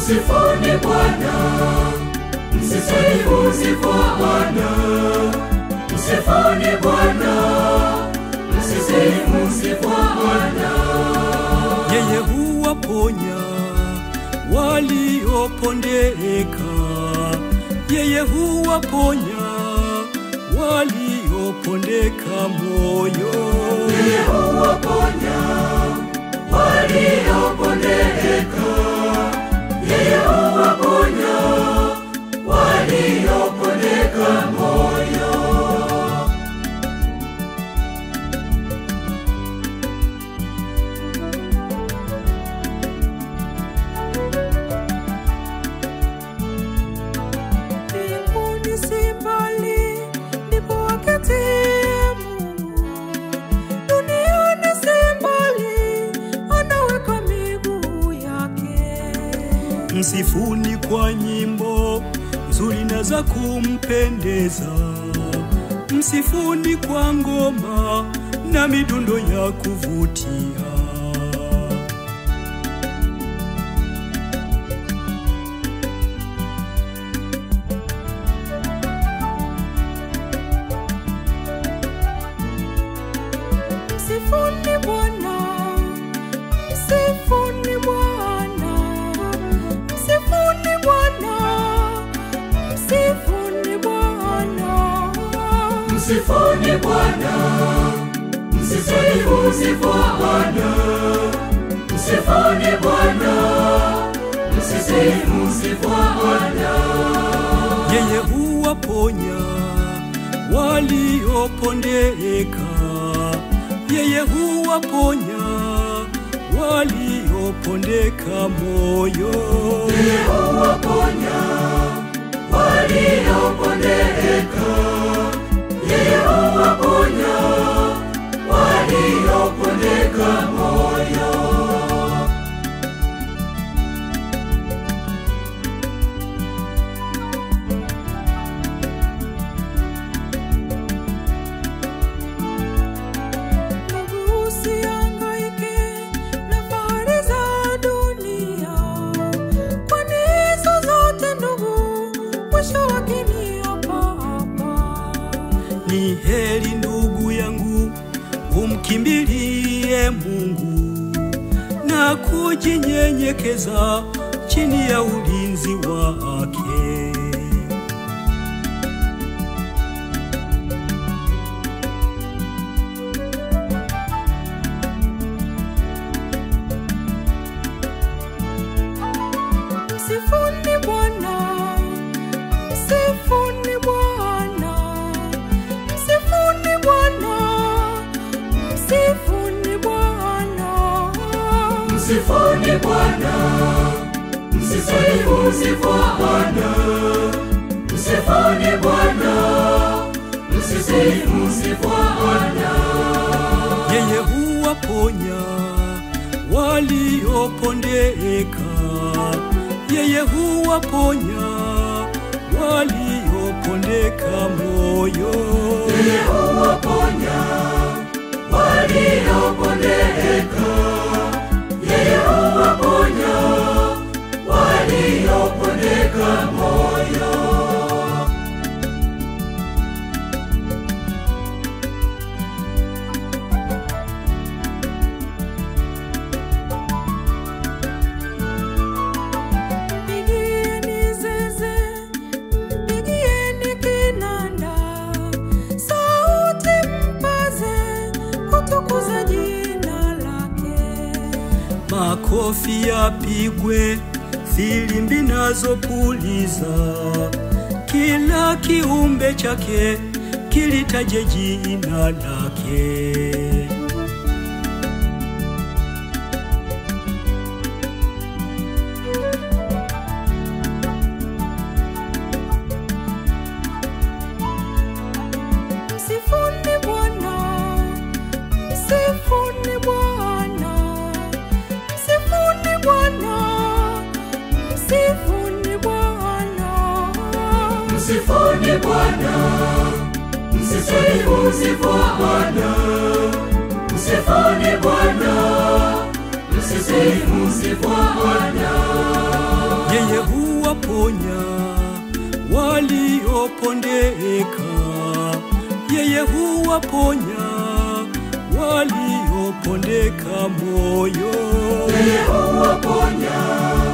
Msifuni Bwana, msisalimu sifa Bwana. Msifuni Bwana, msisalimu sifa Bwana. yeye huwaponya waliopondeka, yeye huwaponya waliopondeka moyo. Yeye huwaponya waliopondeka, yeye huwaponya waliopondeka moyo. Mbinguni si mbali, ndipo aketie Mungu. Duniani si mbali, anaweka miguu yake. Msifuni kwa nyimbo nzuri na za kumpendeza, msifuni kwa ngoma na midundo ya kuvutia. Msifuni Bwana, msifuni Bwana, msifuni Bwana, msifuni Bwana. Msifuni Bwana, msisalimu sifa Bwana. Msifuni Bwana, msisalimu sifa Bwana. Yeye huwaponya waliopondeka, yeye huwaponya waliopondeka moyo. Yeye huwaponya waliopondeka, yeye huwaponya waliopondeka moyo. Ndugu, usihangaike na fahari za dunia, kwani hizo zote ndugu, mwisho wake ni hapa hapa. Ni heri ndugu yangu umkimbilie Mungu na kujinyenyekeza chini ya ulinzi wake. Msifuni Bwana, msifuni Bwana, msifuni Bwana, msifuni Bwana. Msifuni Bwana, msisalimu sifa Bwana. Msifuni Bwana, msisalimu sifa Bwana. Yeye huwaponya waliopondeka, yeye huwaponya waliopondeka moyo. Yeye huwaponya waliopondeka, yeye huwaponya waliopondeka moyo. Mpigieni zeze, mpigieni kinanda, sauti mpaze, kutukuza jina lake. Makofi yapigwe, filimbi nazo puliza, kila kiumbe chake kilitaje jina lake. Msifuni Bwana, msifuni Bwana, msifuni Bwana, msifuni Bwana. Msifuni Bwana, msisalimu sifa Bwana. Msifuni Bwana, msisalimu sifa Bwana. Yeye huwaponya waliopondeka, yeye huwaponya waliopondeka moyo. yeye huwaponya